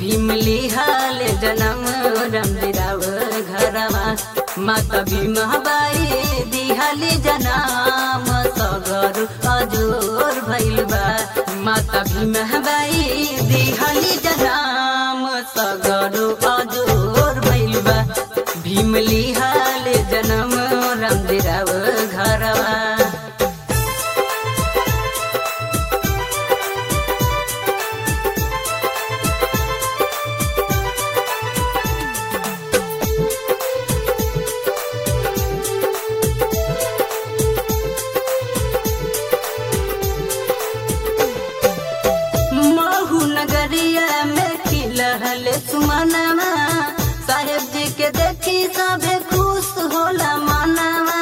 भीम लिहाल जनम रमदिराव घरवा माता भीमबाई दिहाली जनाम सगर अजोर भइल बा माता भीमबाई दिहाली जनाम सगर अजोर भइल बा भीम लिहाल जनम रमदिराव घरवा महू नगरिया में खिलहल सुमनवा साहेब जी के देखी सबे खुश होला मनवा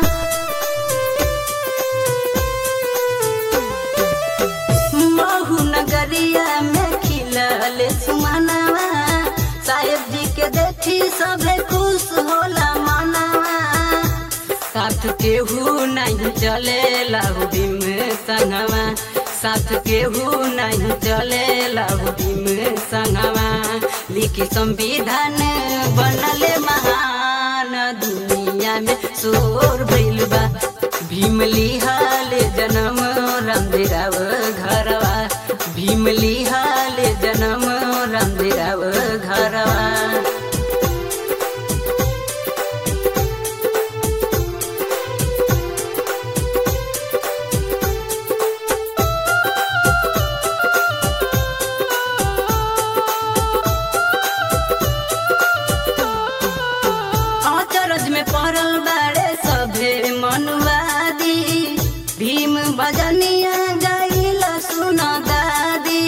महू नगरिया में खिलहल सुमनवा साहेब जी के देखी सबे खुश होला मनवा साथ केहू नहीं चले लाहुदी में संगवा साथ केहू नहीं चले लाहुदी में संगवा लिखी संविधान बनले महान दुनिया में शोर भइल बा भीम लिहाल जनम रामदेराव घरवा भीम लिहाल जनम रामदेराव घरवा अचरज में पड़ल बाड़े सभे मनुवादी भीम बजनिया गईल सुन दादी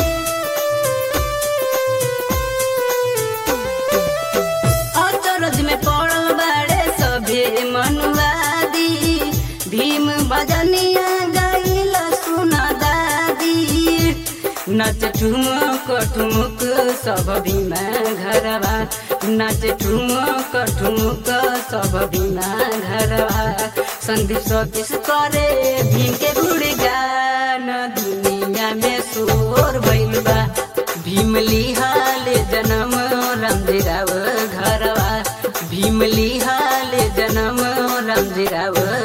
अचरज में पड़ल बाड़े सभे मनुवादी भीम बजनिया गईल सुन दादी नाच ठुमक ठुमुक सब भीमा घरवा नाच ठुमक ठुमुक सब भीमा घरवा संदीप सतीश करे भीम के गुणगान दुनिया में शोर भइल बा भीम लिहाल जनम रामदेराव घरवा भीम लिहाल जनम रामदेराव